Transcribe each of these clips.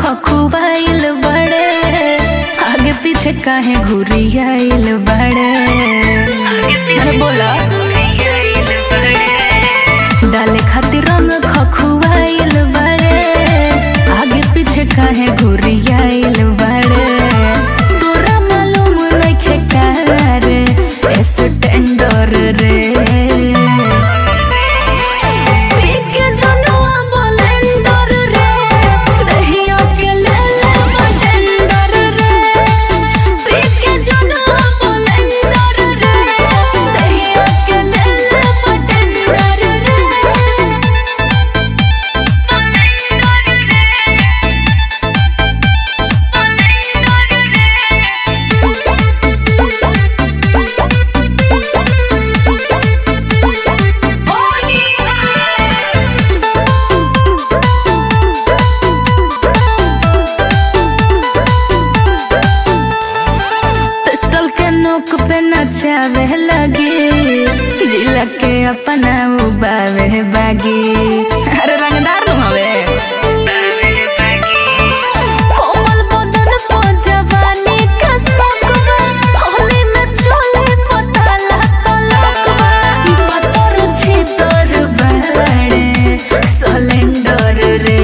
खखुआइल बड़े आगे पीछे काहे घुरियाइल बड़े अरे बोला डाले खातिर रंग खखुआइल बड़े आगे पीछे काहे घुरियाइल बड़े तोरा मालूम नइखे का रे एस टेंडर रे पीके जनुआ बोलेंडर रे दहिया के ले ले बटेंडर रे पीके जनुआ बोलेंडर रे दहिया के ले ले बटेंडर रे पिस्टल के नोक पे नचावे लगी जिला के अपना उबावे बागी अरे रंगदार नु हवे कोमल बदन पो जवानी का सकवा होली में चोले पताला तलकवा पतर छी तोर बड़े सिलेंडर रे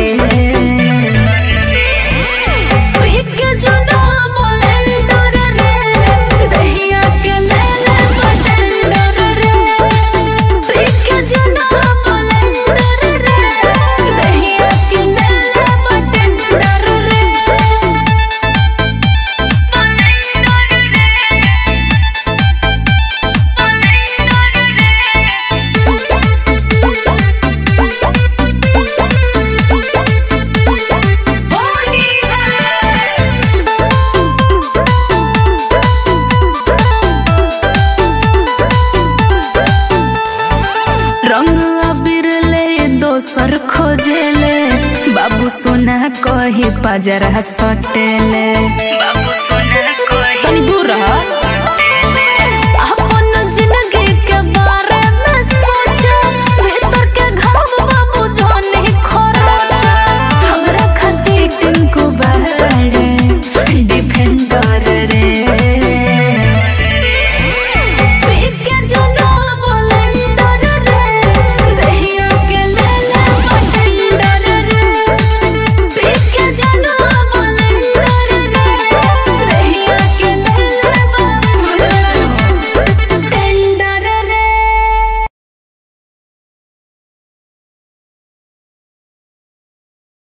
पीके जनुआ बोलेंडर रे दहिया के ले ले बटेंडर रे पीके जनुआ बोलेंडर रे दहिया के ले ले बटेंडर रे रंग अबीर ले दोसर खोजेले बाबू सोना कही पजरा सटेले बाबू सोना कही तनी दूर रह